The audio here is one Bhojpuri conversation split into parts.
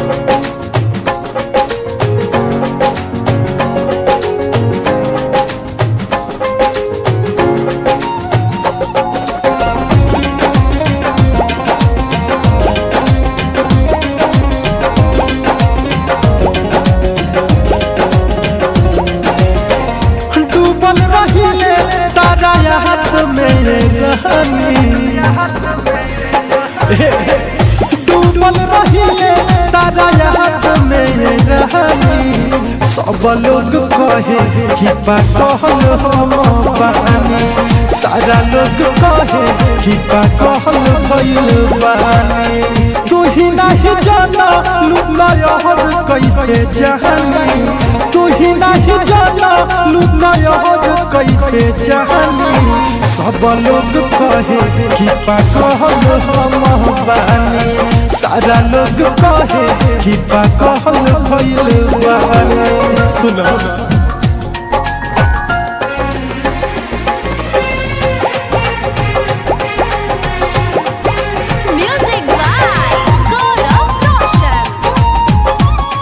डूबल रहिले तारा हाथ में रहनी डूबल रहिले तारा हाथ में रहनी सब लोग कहे कि पागल हम बानी सारा लोग कहे कि पागल भइल बानी तू ही नहीं जाना लुका यहर कैसे जहानी तू ही नहीं जाना लुका यहर कैसे जहानी सब लोग कहे कि पागल हम बानी सारा लोग कहे कि पागल भइल बानी सुनो Music by Gaurav Roshan.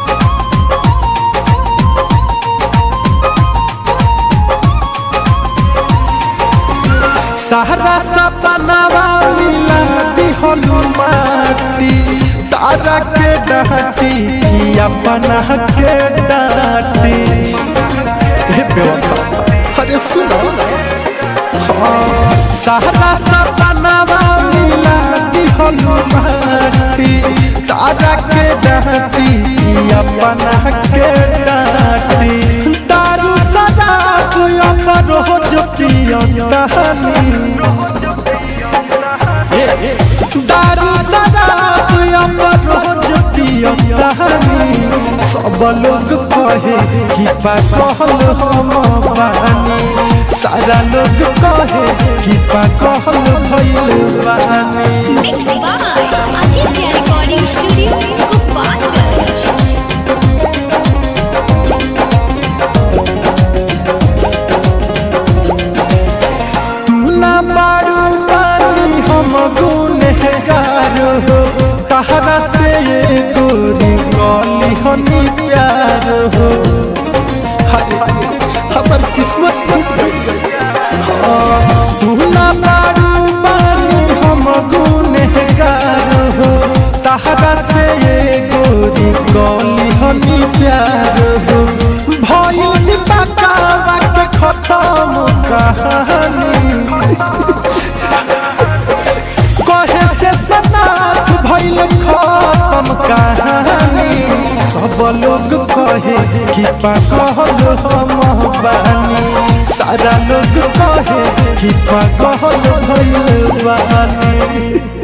सहरा सपनावा मिला दिहलु माटी तारा के डाटी कि अपना के डाटी हे बेवफा अरे सुनो हाँ, सहरा सपनावा मिला दिहलु माटी तारा के डाटी कि अपना के डाटी दारू सदा अमर हो जो पियंतानी दारू शराब अमर हो जो पियंतानी सब लोग कहे कि पागल हम बानी सारा लोग कहे कि पागल भइल बानी Mixed by Aditya Recording Studio, Gopalganj. तू ना मारू पानी हम गुनहगार हो तहरा से ये गोरी गली हनी प्यार हो हाय हाय, हमर किस्मत टूट गई हाँ, तू ना मारू पानी हम गुनहगार हो तहरा से ये गोरी गली हनी प्यार हो भइल दीपकावा के खत्म कहानी कहे से सनाथ भइल खत्म कहानी सब लोग कहे कि पागल हम बानी सारा लोग कहे कि पागल भइल बानी